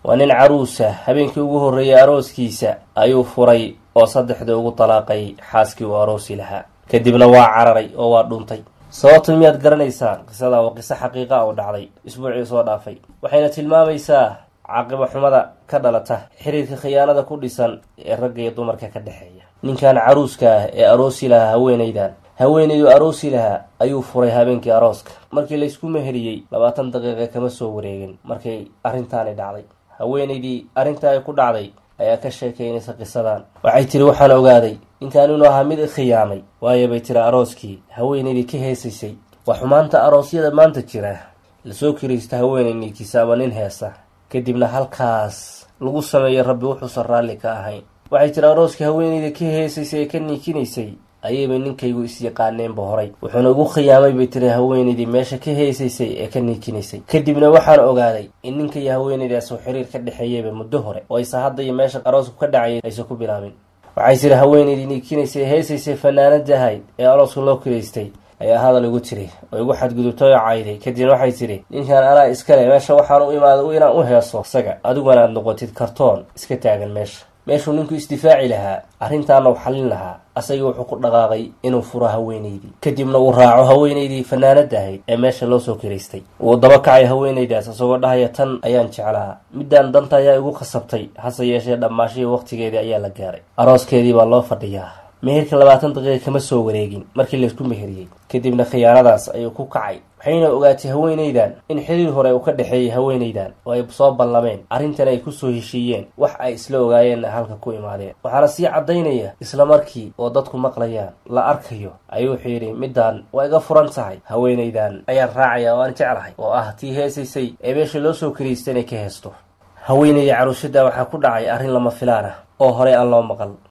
waa nin caruusa habeenkii ugu horreeyey arooskiisa ayuu furay oo saddexdii ugu dalaaqay xaaskii uu aroosi lahaa kadibna waa cararay oo waa dhuntay sababta miyaad garanaysaan qisada waa qiso xaqiiqa oo dhacday isbuucii soo dhaafay waxayna tilmaamaysaa caaqibo xumada ka dhalata xiriirka khiyaanada ku dhisan ee ragga iyo dumarka ka dhexeeya ninkan caruuska ah ee aroosi lahaa haweenaydan haweenaydu aroosi lahaa ayuu furay habeenkii arooska markii laysku meheriyey labaatan daqiiqa kama soo wareegin markay arrintaani dhacday haweenaydii arrintaa ay ku dhacday ayaa ka sheekaynaysa qisadan waxay tiri waxaan ogaaday ninkan inuu ahaa mid ikhiyaamay waayo bay tiri arooskii haweenaydii ka heesaysay waa xumaanta aroosyada maanta jira lasoo kiraysta haweenay niidkiisa ama nin heesa kadibna halkaas lagu sameeyo rabbi wuxuusan raalli ka ahayn waxay tiri arooskii haweenayda ka heesaysay ee ka niikinaysay ayaybay ninkaygu is-yaqaaneenba horay wuxuuna ugu khiyaamay bay tiri haweenaydii meesha ka heesaysay ee ka niikinaysay kadibna waxaan ogaaday in ninka iyo haweenaydaas uu xiriir ka dhexeeyayba muddo hore oo aysa hadda iyo meesha aroosku ka dhacayay aysan ku bilaabin waxay tiri haweenaydii niikinaysay ee heesaysay fanaanada ahayd ee arooska loo kiraystay ayaa hadal igu tiri oo igu xadgudubtay oo cayday kadibna waxay tiri ninkan anaa iskale meesha waxaan u imaaday inaan u heeso isaga adiguna aad noqotid kartoon iska taagan meesha meeshuu ninku isdifaaci lahaa arrintaana u xallin lahaa asagii wuxuu ku dhaqaaqay inuu furo haweenaydii kadibna uu raaco haweenaydii fanaanada ahayd ee meesha loo soo kiraystay wuu daba kacay haweenaydaas isagoo dhahaya tan ayaan jeclaa midaan danta ayaa igu khasabtay hase yeeshee dhammaashihii waqtigeedii ayaa la gaaray arooskeedii baa loo fadhiyaa meherka labaatan daqiiqa kama soo wareegin markii laysku meheriyey kadibna khiyaanadaas ayuu ku kacay waxayna ogaatay haweenaydan in xiriir hore uu ka dhexeeyay haweenaydan oo ay soo ballameen arrintan ay kusoo heshiiyeen wax ay isla ogaayeenna halka ku imaadeen waxaana sii caddaynaya isla markii oo dadku maqlayaan la arkayo ayuu wuxuu yidhi midaan waa iga furan tahay haweenaydan ayaan raacaya oo aan jeclahay oo ah tii heesaysay ee meesha loo soo karaystay inay ka heesto haweenaydii caruushada waxaa ku dhacay arrin lama filaan ah oo horey aan loo maqal